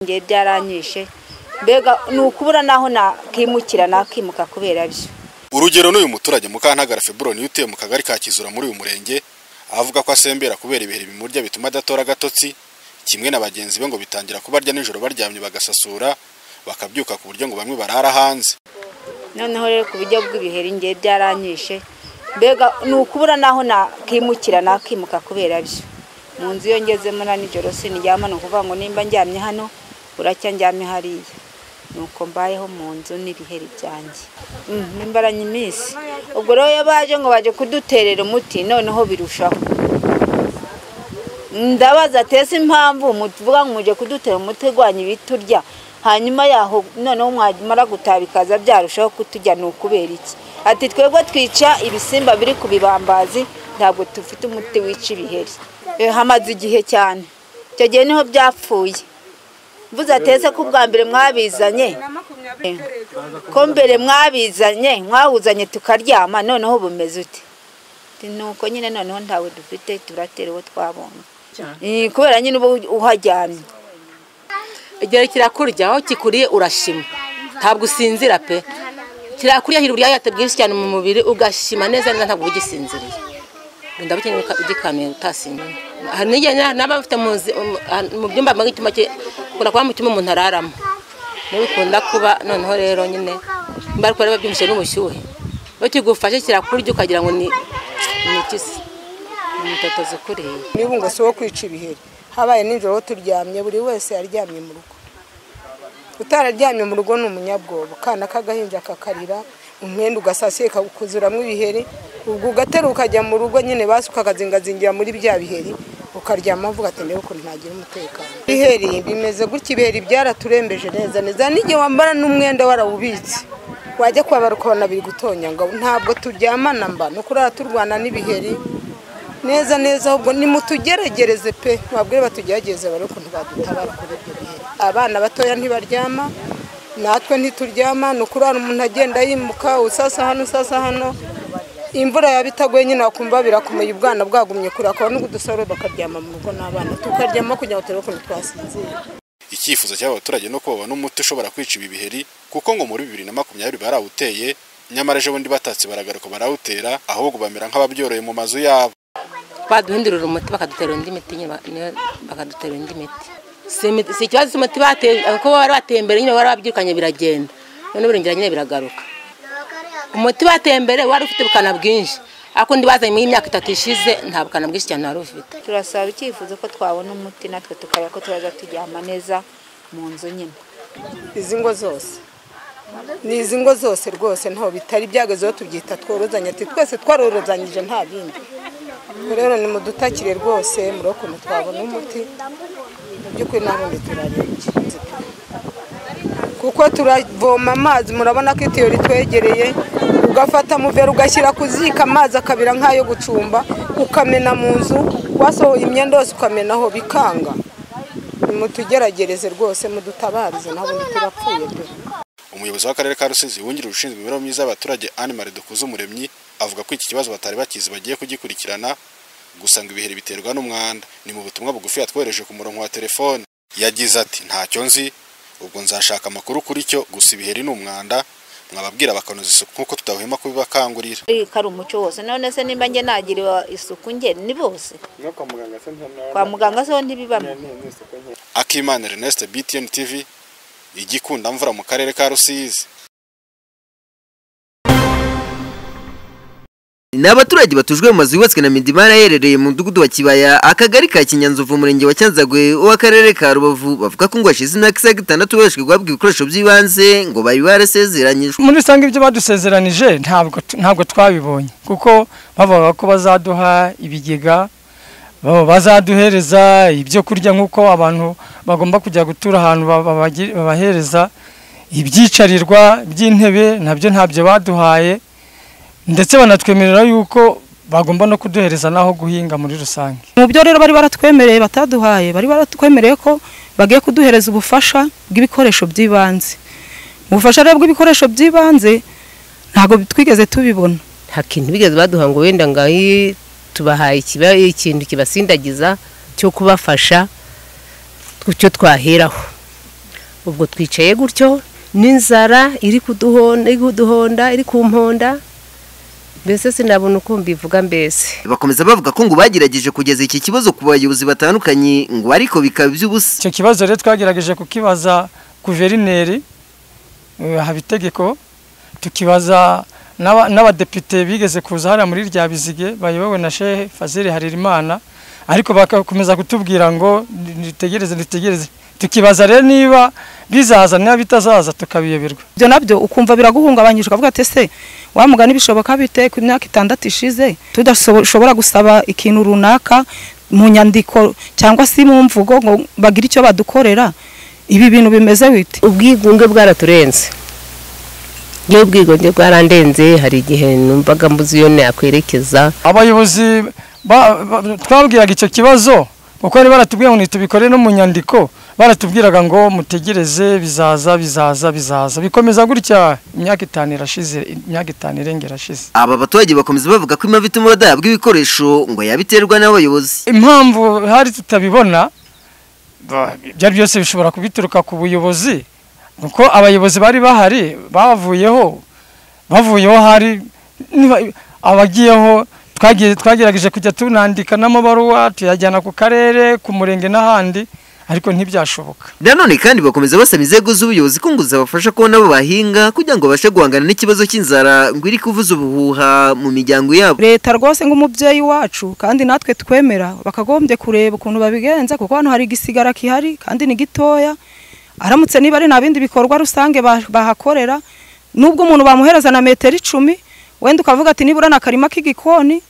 ngiye byaranyishe mbega ni ukubura naho nakimukira nakimuka kubera byo urugero n'uyu muturage mukantagara feburo niyo utuye mu kagari ka kizura muri uyu murenge avuga ko asembera kubera ibihe bimurya bituma adatora agatotsi kimwe na bagenzi be ngo bitangira kubarya nijoro baryamye bagasasura bakabyuka ku buryo ngo bamwe barara hanze noneho rero ku buryo bw'ibiheri ngiye byaranyishe mbega ni ukubura naho nakimukira nakimuka kubera byo mu nzu iyo ngezemo na nijoro sinijyama ni ukuvuga ngo nimba njyamye hano buracya njyame hariya nuko mbayeho mu nzu n'ibiheri byanjye nimbaranye iminsi ubwo rero iyo baje ngo baje kuduterera umuti noneho birushaho ndabaza atese impamvu muvuga ngo muje kudutera umuti urwanya ibiturya hanyuma yaho noneho mwamara gutaha bikaza byarushaho kuturya ni ukubera iki ati twebwe twica ibisimba biri ku bibambazi ntabwo dufite umuti wica ibiheri hamaze igihe cyane icyo gihe niho byapfuye mvuze atetse ko ubwa mbere mwabizanye ko mbere mwabizanye mwawuzanye tukaryama noneho bumeze ute nuko nyine noneho ntawe dufite turatera uwo twabonye kubera nyine uba uharyamye igihe kirakurya aho kikuriye urashima ntabwo usinzira pe kirakuriye hirya uriyayate bwinshi cyane mu mubiri ugashima neza neza ntabwo ugisinziriye ndabukeneye ugikanuye utasinziriye hari n'igihe naba mfite mu byumba nk'icyuma ukunda kuba mu cyumba umuntu araramo niyo bikunda kuba noneho rero nyine mba ariko rero byumvise n'ubushyuhe iyo kigufashe kirakurya ukagira ngo ni ikisi ni umutotozi ukuriye niba ngo si uwo kwica ibiheri habaye nijoro turyamye buri wese aryamye mu rugo utararyamye mu rugo ni umunyabwoba ukana k'agahinja kakarira umwenda ugasasiye kakuzuramo ibiheri ubwo ugatera ukajya mu rugo nyine basi ukakazingazingira muri bya biheri ukaryama uvuga ati ndebe ukuntu ntagira umutekano ibiheri bimeze gutya ibiheri byaraturembeje neza neza n'igihe wambara n'umwenda warawubitse wajya kwabara ukabona biri gutonya ngo ntabwo turyamana mba ni ukurara turwana n'ibiheri neza neza ahubwo nimutugeregereze pe wabwire batugerageze bare ukuntu badutabara kuri ibyo biheri abana batoya ntibaryama natwe ntituryama ni ukurara umuntu agenda yimuka usasa hano usasa hano imvura yaba itaguye nyine wakumva birakomeye ubwana bwagumye kure akaba n'ubudusore bakaryama mu rugo n'abana tukaryama kugira ngo turebe ukuntu twasinzira icyifuzo cy'aba baturage no kuba n'umuti ushobora kwica ibi biheri kuko ngo muri bibiri na makumyabiri barawuteye nyamara ejo bundi batatse baragaruka barawutera ahubwo bamera nk'ababyoroye mu mazu yabo baduhindurira umuti bakadutera undi miti bakadutera undi miti si ikibazo cy'umuti bateye kuko bari bateye imbere nyine bari babyirukanye biragenda none birongera nyine biragaruka umuti bateye imbere wari ufite ubukana bwinshi ariko undi bazanye imyaka itatu ishize nta bukana bwinshi cyane wari ufite turasaba icyifuzo ko twabona umuti natwe tukareba ko turaza turyama neza mu nzu nyine izi ngo zose ni izi ngo zose rwose ntaho bitari byagezeho tubyita tworozanye ati twese twarorozanyije nta bindi rero ni mudutakire rwose muri ukuntu twabona umuti mu by'ukuri n'ubundi turarembye kuko turavoma amazi murabona ko itiyo ritwegereye ugafata muvera ugashyira ku ziko amazi akabira nk'ayo gucumba ukamena mu nzu wasohoye imyenda yose ukamenaho bikanga nimutugeragereze rwose mudutabarize ntabundi turapfuye pe umuyobozi w'akarere ka rusizi wungirije ushinzwe imibereho myiza y'abaturage animari dukuze umuremyi avuga ko iki kibazo batari bakizi bagiye kugikurikirana gusa ngo ibiheri biterwa n'umwanda ni mu butumwa bugufi yatwohereje ku murongo wa telefone yagize ati ntacyo nzi ubwo nzashaka amakuru kuri cyo gusa ibiheri ni umwanda mwababwira bakanoza isuku nk'uko tutahwema kubibakangurira ko ari umuco wose none se nimba njye nagiriwe isuku njye ni bose kwa muganga se ho ntibibamo akimana ernest btn tv igikunda mvura mu karere ka rusizi ni abaturage batujwe mu mazu yubatswe na midimara aherereye mu mudugudu wa kibaya akagari ka kinyanzovu umurenge wa cyanzagwe w'akarere ka rubavu bavuga ko ngo hashize imyaka isaga itandatu babashwe guhabwa ibikoresho by'ibanze ngo bari barasezeranyijwe muri rusange ibyo badusezeranije ntabwo ntabwo twabibonye kuko bavugaga ko bazaduha ibigega bazaduhereza ibyo kurya nk'uko abantu bagomba kujya gutura ahantu babahereza ibyicarirwa by'intebe nabyo ntabyo baduhaye ndetse banatwemerera yuko bagomba no kuduhereza n'aho guhinga muri rusange mu byo rero bari baratwemereye bataduhaye bari baratwemereye ko bagiye kuduhereza ubufasha bw'ibikoresho by'ibanze ubufasha rero bw'ibikoresho by'ibanze ntabwo twigeze tubibona nta kintu bigeze baduha ngo wenda ngo tubahaye ikintu kibasindagiza cyo kubafasha icyo twaheraho ubwo twicaye gutyo n'inzara iri kuduhonda iri kuduhonda iri kumponda mbese sinabona uko mbivuga mbese bakomeza bavuga ko ngo bagerageje kugeza iki kibazo ku bayobozi batandukanye ngo ariko bikaba iby'ubusa icyo kibazo rero twagerageje kukibaza guverineri eh, habitegeko tukibaza n'aba- n'abadepite bigeze kuza hariya muri rya bizige bayobowe na shehe fazili haririmana ariko bagakomeza kutubwira ngo nitegereze nitegereze tukibaza rero niba bizaza niba bitazaza tukabiyoberwa ibyo nabyo ukumva biraguhungabanyije ukavuga ati ese wamugana bishoboka bite ku myaka itandatu ishize tudashobora gusaba ikintu runaka mu nyandiko cyangwa se mu mvugo ngo bagire icyo badukorera ibi bintu bimeze bite ubwigunge bwaraturenze iyo ubwigunge bwarandenze hari igihe numvaga mbuze iyo nakwerekeza abayobozi ba- ba- twabwiraga icyo kibazo kuko bari baratubwira ngo ntitubikore no mu nyandiko baratubwiraga ngo mutegereze bizaza bizaza bizaza bikomeza gutya imyaka itanu irashize imyaka itanu irengera irashize aba baturage bakomeza bavuga ko impamvu ituma badahabwa ibikoresho ngo yabiterwa n'abayobozi impamvu hari tutabibona ba- ibyo ari byose bishobora kubituruka ku buyobozi kuko abayobozi bari bahari bavuyeho bavuyeho hari niba- abagiyeho twagiye twagerageje kujya tunandika n'amabaruwa tuyajyana ku karere ku murenge n'ahandi ariko ntibyashoboka nanone kandi bakomeza basaba inzego z'ubuyobozi ko ngo zabafasha kubona abo bahinga kugira ngo babashe guhangana n'ikibazo cy'inzara ngo iri kuvuza ubuhuha mu miryango yabo leta rwose nk'umubyeyi wacu kandi natwe twemera bakagombye kureba ukuntu babigenza kuko hano hari igisigara gihari kandi ni gitoya aramutse niba ari nta bindi bikorwa rusange ba- bahakorera nubwo umuntu bamuhereza na metero icumi wenda ukavuga ati nibura ni akarima k'igikoni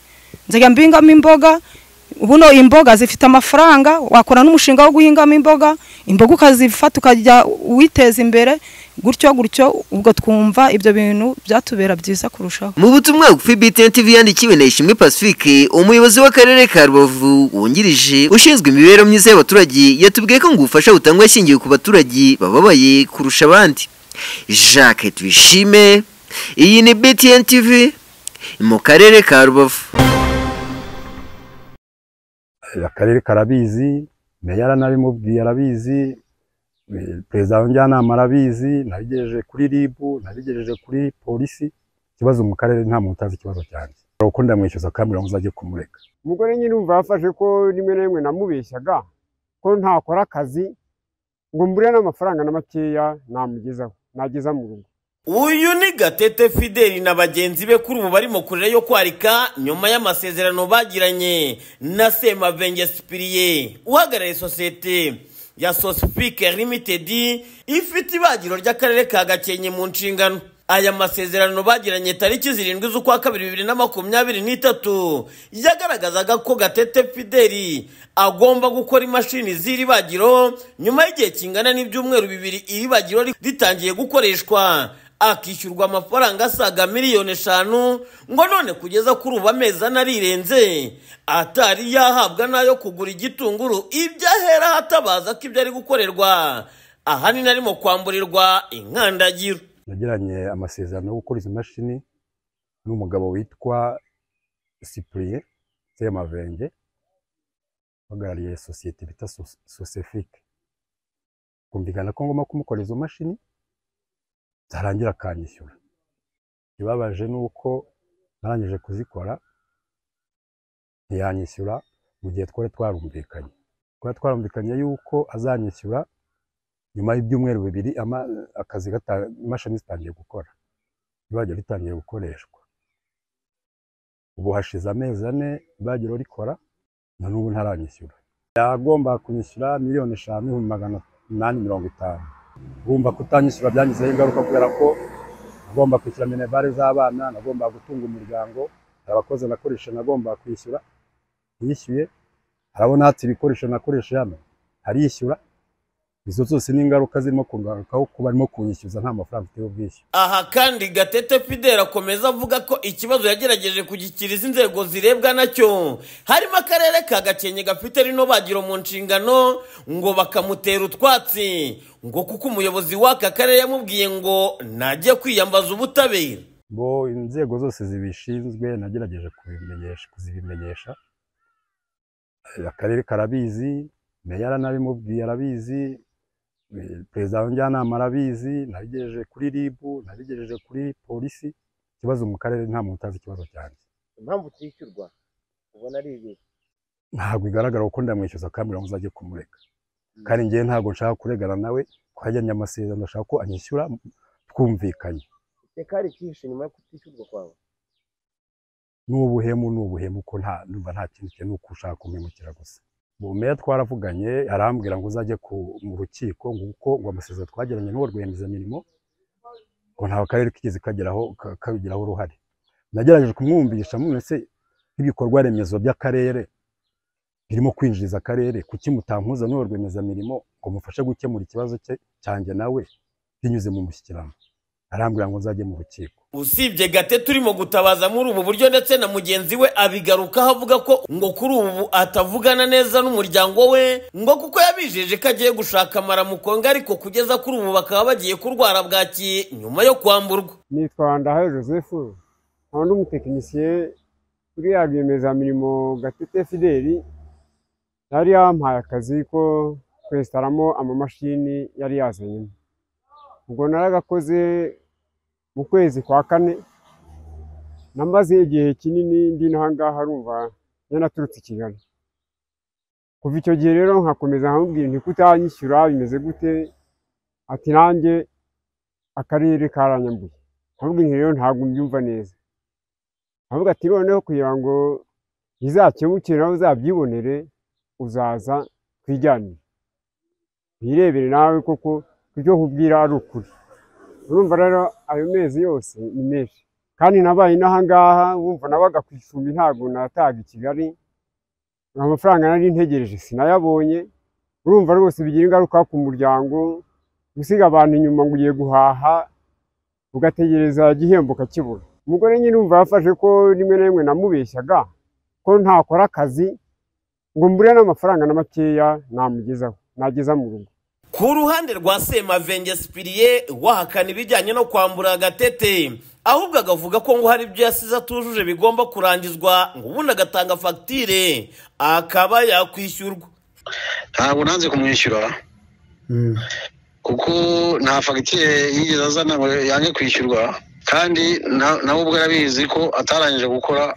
nzajya mbingamo imboga buno imboga zifite amafaranga wakora n'umushinga wo guhingamo imboga imboga ukazifata ukajya witeza imbere gutyo gutyo ubwo twumva ibyo bintu byatubera byiza kurushaho mu butumwa bugufi BTN TV yandikiwe na Ishimwe Pacifique umuyobozi w'akarere ka Rubavu wungirije ushinzwe imibereho myiza y'abaturage yatubwiye ko ngo ubufasha butangwa ashingiwe ku baturage bababaye kurusha abandi Jacques Twishime iyi ni BTN TV mu karere ka Rubavu akarere karabizi meya yaranabimubwiye arabizi eh, perezida wa njyanama arabizi nabigejeje kuri ribu nabigejeje kuri polisi ikibazo mu karere nta muntu utazi ikibazo cyanjye Hari uko ndamwishyuza kandi mirongo uzajye kumureka umugore nyine umva yafashe ko rimwe na rimwe namubeshyaga ko ntakora akazi ngo mbure n'amafaranga na makeya namugezaho nageza mu rugo uyu ni gatete fideli na bagenzi be kuri ubu bari mu kurira yo kwarika nyuma y'amasezerano bagiranye na semavenge sipiriye uhagarariye sosiyete ya sosipike limitedi ifite ibagiro ry'akarere ka gakenke mu nshingano aya masezerano bagiranye tariki zirindwi z'ukwa kabiri bibiri na makumyabiri n'itatu yagaragazaga ko gatete fideli agomba gukora imashini z'iri bagiro nyuma y'igihe kingana n'ibyumweru bibiri iri bagiro ri- ritangiye gukoreshwa akishyurwa amafaranga asaga miliyoni eshanu ngo none kugeza kuri ubu amezi ane arirenze atari yahabwa n'ayo kugura igitunguru ibyo ahera hatabaza ko ibyo ari gukorerwa ahanini arimo kwamburirwa inkandagiro yagiranye amasezerano yo gukora izi mashini n'umugabo witwa sipuriye semavenge uhagarariye sosiyete bita Sos- sosefike kumvikana ko ngomba kumukora izo mashini zarangira akanyishyura ikibabaje ni uko narangije kuzikora ntiyanyishyura mu gihe twari twarumvikanye twari twarumvikanye yuko azanyishyura nyuma y'ibyumweru bibiri ama- akazi gata- imashini zitangiye gukora ibagiro ritangiye gukoreshwa ubu hashize amezi ane ibagiro rikora na n'ubu ntaranyishyura yagomba kunyishyura miliyoni eshanu n'ibihumbi magana inani mirongo itanu urumva kutanyishyura byangizeho ingaruka kubera ko nagomba kwishyura minerivare z'abana nagomba gutunga umuryango hari abakozi nakoresha nagomba kwishyura yishyuye harabona hati ibikoresho nakoresha hano harishyura izo zose ni ingaruka zirimo kungarukaho kuba arimo kunyishyuza nta mafaranga mfite y'ubwishyu aha kandi gatete fideli akomeza avuga ko ikibazo yagerageje kugikiriza inzego zirebwa nacyo harimo akarere ka gakenke gafite rino bagiro mu nshingano ngo bakamutera utwatsi ngo kuko umuyobozi w'aka karere yamubwiye ngo najye kwiyambaza ubutabera bo inzego zose zibishinzwe nagerageje kubimenyesha kuzibimenyesha Eh, akarere karabizi meya yaranabimubwiye arabizi Eh, perezida wa njyanama arabizi nabigejeje kuri ribu nabigejeje kuri polisi ikibazo mu karere nta muntu utazi ikibazo cyanjye impamvu utishyurwa ubona ari ibi ntabwo igaragara kuko ndamwishyuza akambwira ngo uzajye kumureka kandi ngewe ntabwo nshaka kuregana nawe twajyanye amasezerano ndashaka ko anyishyura twumvikanye reka hari ikihishe nyuma yo kutishyurwa kwawe ni ubuhemu ni ubuhemu ko nta numva nta kintu cye ni uko ushaka kumwimukira gusa mu meya twaravuganye arambwira ngo uzajye ku- mu rukiko ngo uko ngo amasezerano twagiranye n'uwo rwiyemezamirimo ngo ntawe akarere kigeze kageraho ka- kabigiraho uruhare nagerageje kumwumvisha mwe se nk'ibikorwa remezo by'akarere birimo kwinjiriza akarere kuki mutampuza n'uwo rwiyemezamirimo ngo mufashe gukemura ikibazo cye cyanjye nawe binyuze mu mushyikirano arambwira ngo nzajye mu rukiko usibye gate turimo gutabaza muri ubu buryo ndetse na mugenzi we abigarukaho avuga ko ngo kuri ubu atavugana neza n'umuryango we ngo kuko yabijeje ko agiye gushaka amaramukonga ariko kugeza kuri ubu bakaba bagiye kurwara bwaki nyuma yo kwamburwa nitwa ndahayo joseph nkaba ndi umutekinisiye kuri ya rwiyemezamirimo gatete fideli yari yampaye akazi ko kwesitaramo amamashini yari yazanye ubwo naragakoze mu kwezi kwa kane namaze igihe kinini ndi n'aha ngaha rumva yanaturutse i kigali kuva icyo gihe rero nkakomeza nkamubwira nti kutanyishyura bimeze gute ati nanjye akarere karanyambuye nkamubwira nti rero ntabwo mbyumva neza nkavuga ati noneho kugira ngo bizakemukire nawe uzabyibonere uzaza twijyanire wirebere nawe koko ibyo nkubwira ari ukuri urumva rero ayo mezi yose ni menshi kandi nabaye inaha ngaha wumva nabaga ku icumbi ntabwo nataga i kigali amafaranga nari ntegereje sinayabonye urumva rwose bigira ingaruka ku muryango gusiga abantu inyuma ngo ugiye guhaha ugategereza igihembo ukakibura umugore nyine umva yafashe ko rimwe na rimwe namubeshyaga ko ntakora akazi ngo mbure n'amafaranga na makeya namugezaho nageza mu rugo ku ruhande rwa semavenge sipiriye wahakana ibijyanye no kwambura agatete ahubwo agavuga ko ngo hari ibyo yasize atujuje bigomba kurangizwa ngo ubundi agatanga fagitire akaba yakwishyurwa ntabwo nanze kumwishyura kuko nta fagitire yigeze azana ngo yange kwishyurwa kandi na- nawe ubwe arabizi ko atarangije gukora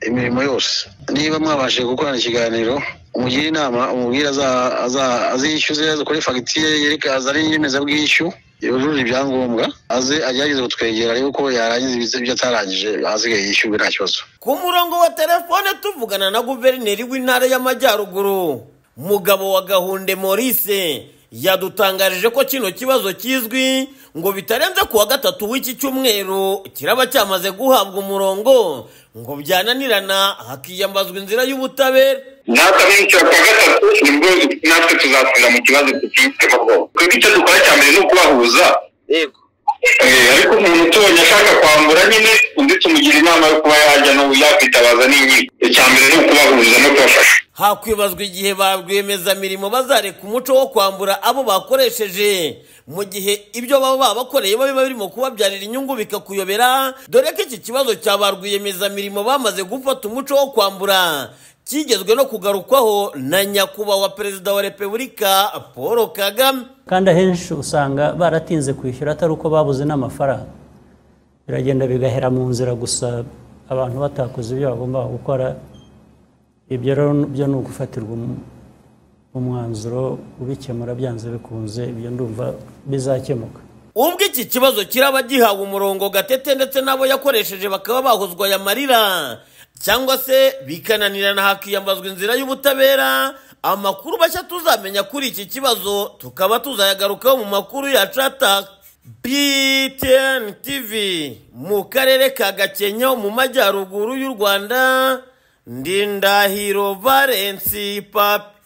imirimo yose niba mwabashije gukorana ikiganiro umugire inama umubwire aza- aza- azishyuze azakore fagitire yereka azane inyemezabwishyu yujuje ibyangombwa aze agerageze kutwegera arebe ko yarangiza ibyo atarangije asigaye yishyurwe nta kibazo ku murongo wa telefone tuvugana na guverineri w'intara y'amajyaruguru mugabo wa gahunde maurice yadutangarije ko kino kibazo kizwi ngo bitarenze ku wa gatatu w'iki cyumweru kiraba cyamaze guhabwa umurongo ngo byananirana hakiyambazwa inzira y'ubutabera natwe abenshi kwa gatatu nibwo natwe tuzasubira mu kibazo tutitema bwoko twebwe icyo dukora cya mbere ni ukubahuza yego ariko umuntu utubonye ashaka kwambura nyine undi tumugira inama yo kuba yajya no yakwitabaza n'inkiko icya mbere ni ukubahuza no kubafasha hakwibazwa igihe ba rwiyemezamirimo bazareka umuco wo kwambura abo bakoresheje mu gihe ibyo baba bakoreye biba birimo kubabyarira inyungu bikakuyobera dore ko iki kibazo cya ba rwiyemezamirimo bamaze gufata umuco wo kwambura kigezwe no kugarukwaho na nyakubahwa perezida wa repubulika paul kagame kandi ahenshi usanga baratinze kwishyura atari uko babuze n'amafaranga biragenda bigahera mu nzira gusa abantu batakoze ibyo bagombaga gukora ibyo rero byo ni ugufatirwa um- umwanzuro ubikemura byanze bikunze ibyo ndumva bizakemuka ubwo iki kibazo kiraba gihawe umurongo gatete ndetse n'abo yakoresheje bakaba bahozwa aya marira cyangwa se bikananirana hakiyambazwa inzira y'ubutabera amakuru mashya tuzamenya kuri iki kibazo tukaba tuzayagarukaho mu makuru ya cata btn tv mu karere ka gakenke mu majyaruguru y'u rwanda ndindahiro valensi papi